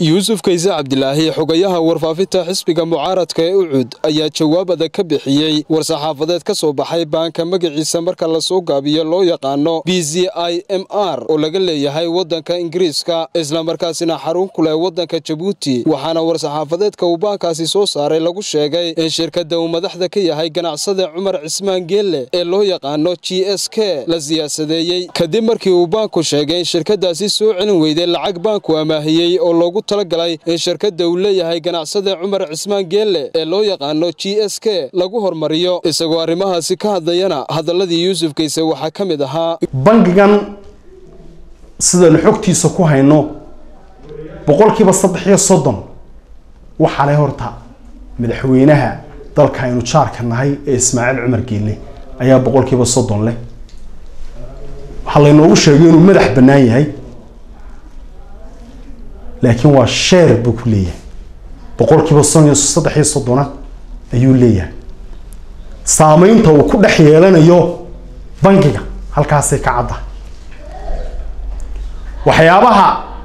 yuusuf kayse cabdilaahi xogayaha warfaafinta xisbiga mucaaradka ee ucud ayaa jawaab adag ka bixiyey war-saxaafadeed ka soo baxay baanka magaciisa marka lasoo gaabiyo loo yaqaano b z i m r oo laga leeyahay waddanka ingiriiska islamarkaasina xarun ku leh waddanka jabuuti waxaana war-saxaafadeedka uu baankaasi soo saaray lagu sheegay in shirkadda uu madaxda ka yahay ganacsada cumar cismaan geelle ee loo yaqaano g s k la siyaasadeeyey kadib markii uu baanku sheegay in shirkadaasi soo celin weyday lacag baanku amaahiyey oo loogu talagalay in shirkadda uu leeyahay ganacsada cumar cismaan geelle ee loo yaqaano g s k lagu hormariyo isagoo arrimahaasi ka hadlayana hadalladii yuusuf kayse waxaa ka mid ahaa bangigan sidaynu xogtiisa ku hayno boqolkiiba saddex iyo soddon waxaa le horta madaxweynaha dalka aynu jaarka nahay ee ismaaciil cumar geelle ayaa boqolkiiba soddon leh waxaa laynoogu sheegay inuu madax bannaan yahay laakiin waa sheer buu ku leeyahay boqolkiiba son iyo saddex iyo soddona ayuu leeyahay saameynta uu ku dhex yeelanayo bangiga halkaasay ka cadda waxyaabaha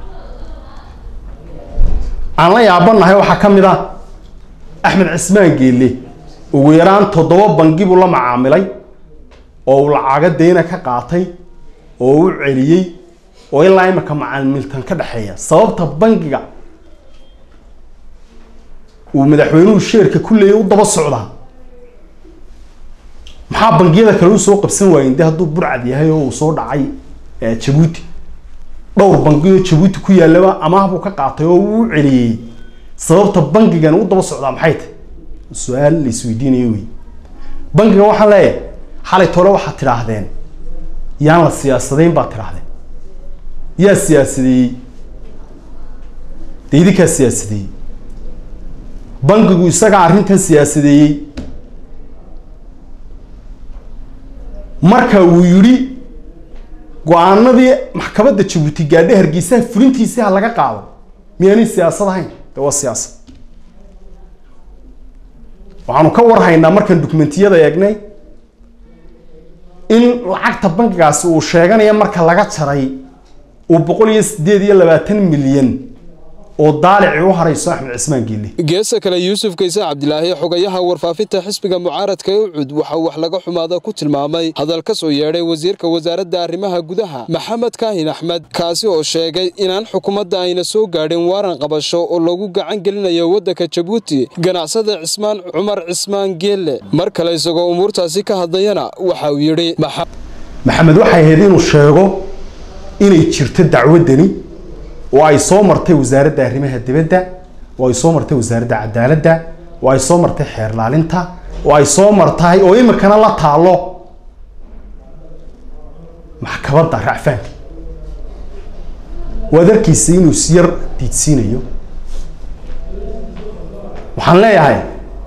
aan la yaabanahay waxaa ka mid ah axmed cismaan geelle ugu yaraan toddoba bangi buu la macaamilay oo uu lacago deyna ka qaatay oo u celiyey oo ilaa imika macaamiltan ka dhexeeya sababta bangiga uu madaxweynuhu sheerka ku leeyay u daba socdaa maxaa bangiyada kale u soo qabsan waayen de hadduu burcad yahay oo uu soo dhacay jabuuti dhowr bangioo jabuuti ku yaalaba amaahbuu ka qaatay oo uu u celiyey sababta bangigan u daba socdaa maxay tahy su-aal la isweydiinayo wey bangigan waxaan leeyahay xalay tole waxaad tidhaahdeen yaan la siyaasadayn baad tidhaahdeen yaa siyaasadeeyey de idinkaa siyaasadeeyey bangigu isagaa arrintan siyaasadeeyey marka uu yidhi go-aanadii maxkamadda jabuuti gaadhe hargeysaha fulintiisii ha laga qaado miyaanay siyaasad ahayn de waa siyaasad waxaanu ka warhaynaa markaan dukumentiyada eegnay in lacagta bankigaasi uu sheeganaya marka laga jaray uu boqol iyo sideed iyo labaatan milyan oo daalici u harayso axmed cismaan geelle geesa kale yuusuf kayse cabdilaahi xogayaha warfaafinta xisbiga mucaaradka ee ucud waxa wax laga xumaada ku tilmaamay hadal ka soo yeedhay wasiirka wasaaradda arrimaha gudaha maxamed kaahin axmed kaasi oo sheegay inaan xukuumadda ayna soo gaadhin waaran qabasho oo lagu gacan gelinayo waddanka jabuuti ganacsada cismaan cumar cismaan geelle mar kale isagoo umuurtaasi ka hadlayana waxa uu yidhi maxamed waxay ahayd inuu sheego inay jirto dacwaddani oo ay soo martay wasaaradda arrimaha dibadda oo ay soo martay wasaaradda cadaaladda oo ay soo martay xeer laalinta oo ay soo martahay oo imikana la taalo maxkamadda racfaanka waad arkaysa inuu isyar diidsiinayo waxaan leeyahay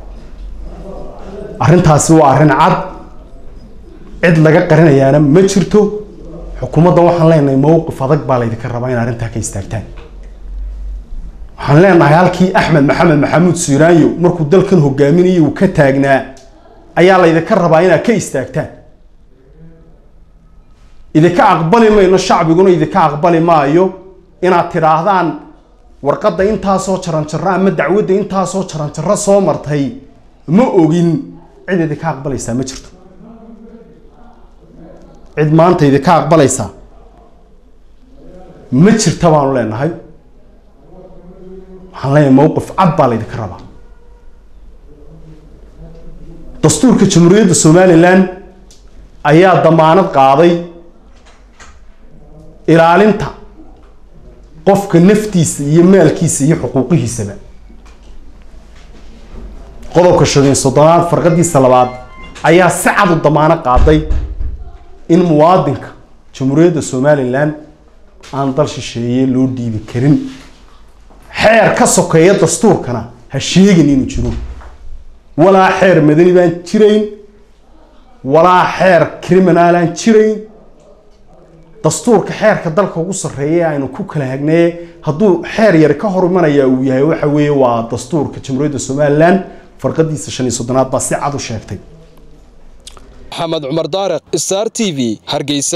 arrintaasi waa arrin cad cid laga qarinayaana ma jirto xukuumaddan waxaan leenahay mowqif adag baa laydinka rabaa in arrintaa ka istaagtaan waxaan leenahay halkii axmed maxamed maxamuud siiraanyo markuu dalkan hogaaminayay uu ka taagnaa ayaa laydinka rabaa inaad ka istaagtaan idinka aqbali mayno shacbiguna idinka aqbali maayo inaad tidhaahdaan warqadda intaasoo jaranjaro ama dacwadda intaasoo jaranjaro soo martay ma ogin cid idinka aqbalaysaa ma jirto cid maanta idinka aqbalaysaa ma jirta baanu leenahay waxaan leenahay mowqif cad baa laydinka rabaa dastuurka jamhuuriyadda somalilan ayaa damaanad qaaday ilaalinta qofka naftiisa iyo maalkiisa iyo xuquuqihiisaba qodobka shan iyo soddonaad farqadiisa labaad ayaa si cad u damaano qaaday in muwaadinka jamhuuriyadda somalilan aan dal shisheeye loo dhiibi karin xeer ka sokeeya dastuurkana ha sheegin inuu jiro walaa xeer madani baan jirayn walaa xeer criminal aan jirayn dastuurka xeerka dalka ugu sarreeya aynu ku kala hagnaye hadduu xeer yari ka hor imanaya uu yahay waxa weeye waa dastuurka jamhuuriyadda somalilan farqadiisa shan iyo soddonaad baa si cad u sheegtay maxamed cumar daariq star t v hargeysa